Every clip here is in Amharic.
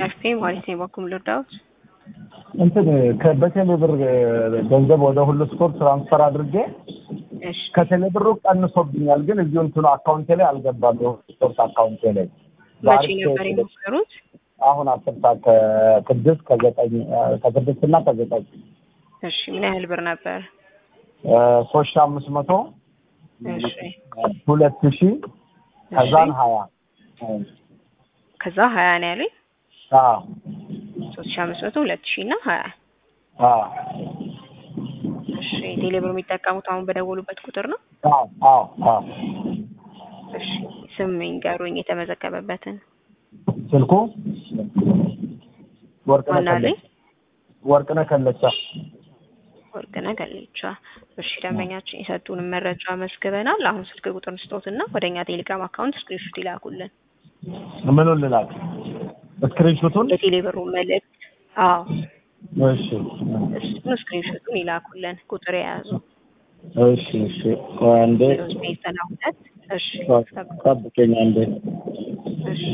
ኤፍፒ ማለት ነው በኩል ልርዳውት እንትን ከ- በቴሌ ብር ገንዘብ ወደ ሁሉ ስፖርት ትራንስፈር አድርጌ እሺ ከቴሌ ብሩ ቀንሶብኛል፣ ግን እዚሁ እንትኑ አካውንቴ ላይ አልገባም። የሁሉ ስፖርት አካውንቴ ላይ መቼ ነበር የሞከሩት? አሁን አስር ሰዓት ከስድስት ከዘጠኝ ከስድስት እና ከዘጠኝ እሺ ምን ያህል ብር ነበር? ሶስት ሺህ አምስት መቶ እሺ ሁለት ሺህ ከዛን ሀያ ከዛ ሀያ ነው ያለኝ አዎ ሶስት ሺ አምስት መቶ ሁለት ሺ እና ሀያ አዎ እሺ ቴሌብር የሚጠቀሙት አሁን በደወሉበት ቁጥር ነው? አዎ አዎ አዎ እሺ ስም ይንገሩኝ የተመዘገበበትን ስልኩ ወርቅነህ ማናለኝ ከለቻ ወርቅነህ ከለቻ ወርቅነህ ገሌቻ። እሺ ደንበኛችን የሰጡንን መረጃ መስግበናል። አሁን ስልክ ቁጥር ስጦትና ወደ እኛ ቴሌግራም አካውንት ስክሪንሾት ይላኩልን ምኑን ልላክ? ስክሪንሾቱን? የቴሌብሩ መልእክት። አዎ እሺ እሱን ስክሪንሾቱን ይላኩልን። ቁጥር የያዙ እሺ እሺ ቆይ አንዴ ዜሮ ዘጠኝ ዘጠና ሁለት እሺ ጠብቀኝ አንዴ እሺ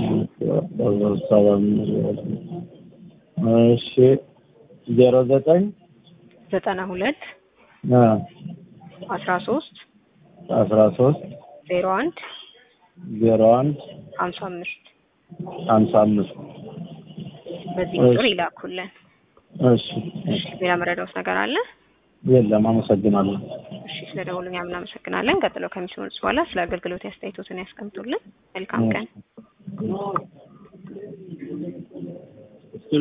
እሺ ዜሮ ዘጠኝ ዘጠና ሁለት አ አስራ ሶስት አስራ ሶስት ዜሮ አንድ ዜሮ አንድ ሀምሳ አምስት ሀምሳ አምስት በዚህ እሺ። ቁጥር ይላኩልን። እሺ እሺ ሌላ መረዳውስ ነገር አለ? የለም አመሰግናለሁ እሺ ስለ ደውሉኛ እናመሰግናለን። ቀጥለው ከሚሰሙት በኋላ ስለ አገልግሎት ያስተያየቶትን ያስቀምጡልን። መልካም ቀን።